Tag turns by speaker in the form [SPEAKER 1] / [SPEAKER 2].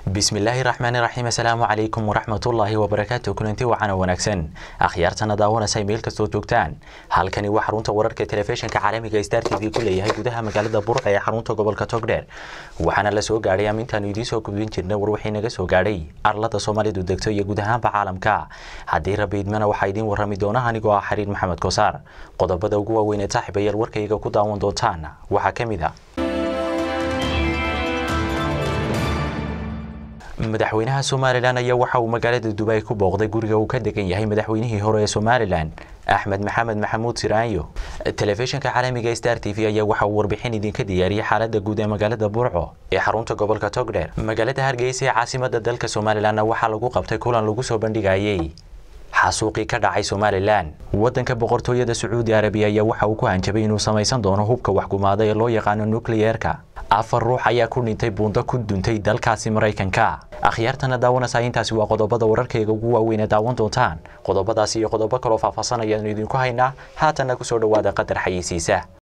[SPEAKER 1] bismillaahi raxmaani raxiim assalaamu calaykum waraxmatullaahi wabarakaatu kulanti wacana wanaagsan akhyaartana daawanaysa meel kastoo joogtaan halkani waa xarunta wararka telefishinka caalamiga star t v ku leeyahay gudaha magaalada burca ee xarunta gobolka togdheer waxaana la soo gaadhay amintaanu idiin soo gudbin jirna war wixii naga soo gaadhay arlada soomaalidu degto iyo guud ahaanba caalamka haddii rabbi idmana waxaa idiin warrami doona anigoo ah xiriir maxamed kosaar qodobada ugu waaweyn ee saaxiibayaal warkayga ku daawan doontaan waxaa ka mid a madaxweynaha somalilan ayaa waxa uu magaalada dubai ku booqday guriga uu ka degan yahay madaxweynihii hore ee somalilan axmed maxamed maxamuud siraanyo telefishinka caalamiga star t v ayaa waxa uu warbixin idinka diyaariyey xaalada guud ee magaalada burco ee xarunta gobolka togdheer magaalada hargeysa ee caasimada dalka somalilanna waxaa lagu qabtay kulan lagu soo bandhigayey xasuuqii ka dhacay somalilan wadanka boqortooyada sacuudi arabiya ayaa waxa uu ku hanjabay inuu samaysan doono hubka waxgumaada ee loo yaqaano nukliyeerka afar ruux ayaa ku dhintay buundo ku duntay dalkaasi maraykanka akhyaartana daawanaysaa intaasi waa qodobada wararkayga ugu waaweyn ee daawan doontaan qodobadaasi iyo qodobo kaloo faahfaahsan ayaanu idinku haynaa haatanna kusoo dhowaada qadar xayeysiisa